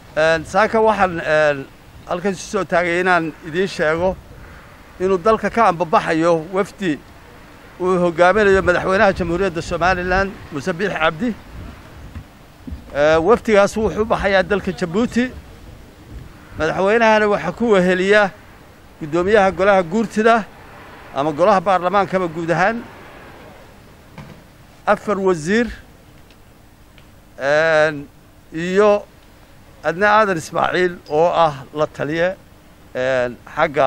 saaka waxaan halkan isu soo taagay inaan idiin sheego inuu dalka ka ambabaxayo wafdi uu hogaaminayo madaxweynaha jamhuuriyadda somalilan muse biix cabdi wafdigaas wuxuu u baxayaa dalka jabuuti madaxweynahana waxaa ku weheliya guddoomiyaha golaha guurtida ama golaha baarlamaankaba guud ahaan afar wasiir iyo adna aadan ismaaciil oo ah la taliye xagga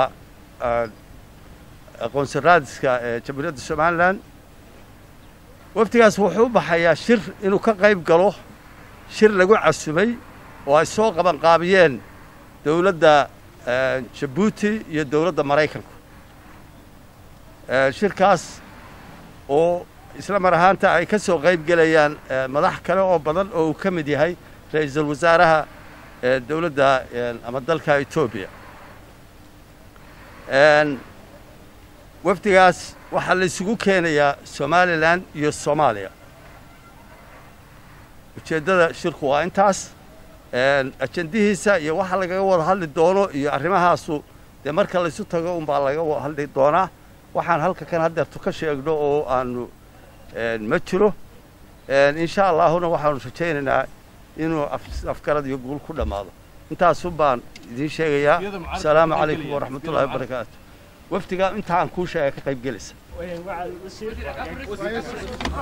aqoonsi raadiska ee jamhuuriyadda somalilan wafdigaas wuxuu u baxayaa shir inuu ka qayb galo shir lagu casumay oo ay soo qabanqaabiyeen dowladda jabuuti iyo dowladda maraykanku shirkaas oo isla mar ahaanta ay ka soo qayb gelayaan madax kale oo badan oo uu ka mid yahay ra-iisul wasaaraha dowladda ama dalka etoobiya wafdigaas waxaa la isugu keenayaa somalilan iyo soomaaliya ujeeddada shirku waa intaas ajendihiisa iyo waxa lagaga wada hadli doono iyo arrimahaasu dee marka laysu tago unbaa laga wada hadli doonaa waxaan halka kan haddeertu ka sheegno oo aanu ma jiro insha allaahuna waxaanu rajaynaynaa inuu afgarad iyo guul ku dhammaado intaasun baan idiin sheegayaa asalaamu calaykum waraxmatullahi wabarakaatu wafdiga inta aan kuu sheega ka qayb gelaysa